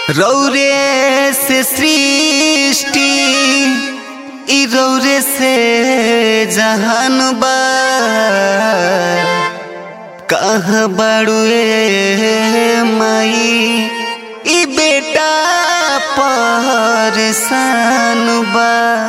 रौरे से सृष्टि ई रौरे से जहान बा कहाँ बाड़ुए माई ई बेटा परेशान बा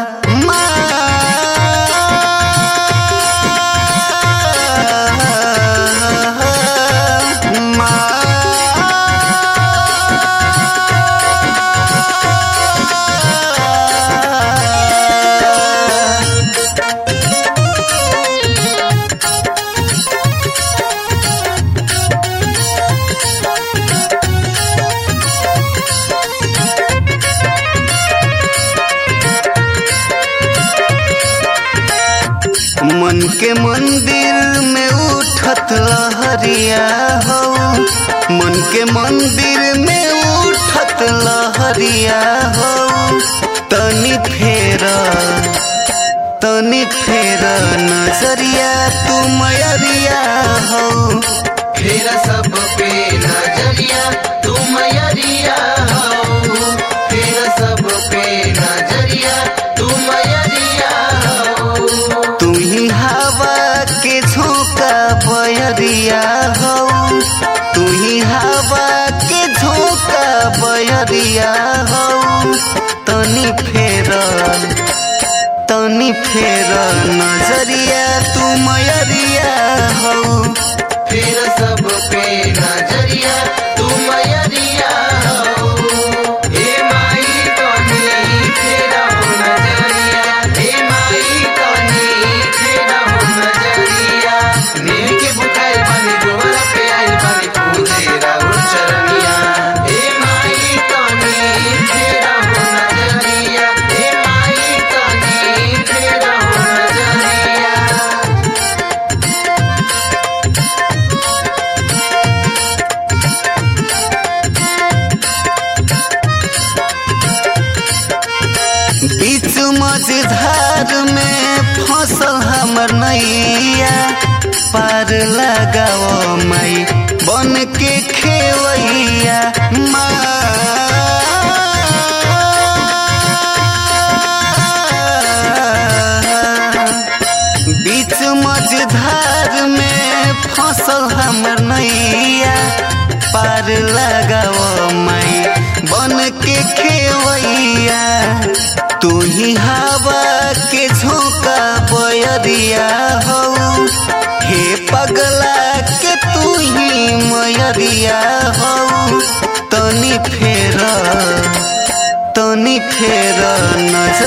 मन के मंदिर में उठत लहरिया हो मन के मंदिर में उठत लहरिया हो तनी फेर तनी फेर नजरिया तू मयरिया हो फिर सब पे नजरिया तू मयरिया हो फिर सब पे नजरिया तू मयरिया हो तू ही हवा के झोंका बयरिया हो तू ही हवा के झोंका बयरिया हो तनी फेर तनी फेर नजरिया तू मयरिया हो फिर सब पे नजरिया तू मयरिया हो हे माई कनी फिर हो नजरिया हे माई कनी फिर हो नजरिया नील के बुखार बनी जोरा पे आई बनी पूजे राहुल चरनिया हे माई कनी फिर हो नजरिया हे माई कनी फिर हो नजरिया बीच मझधार में फसल हमर नैया पार लगाओ माई बन के खेवैया माँ बीच मझधार में फसल हमर नैया पार लगाओ माई बन के खेवैया तू ही हवा के झोंका बयरिया हो हे पगला के तू ही मयरिया हो तनी फेर तनी फेर नजर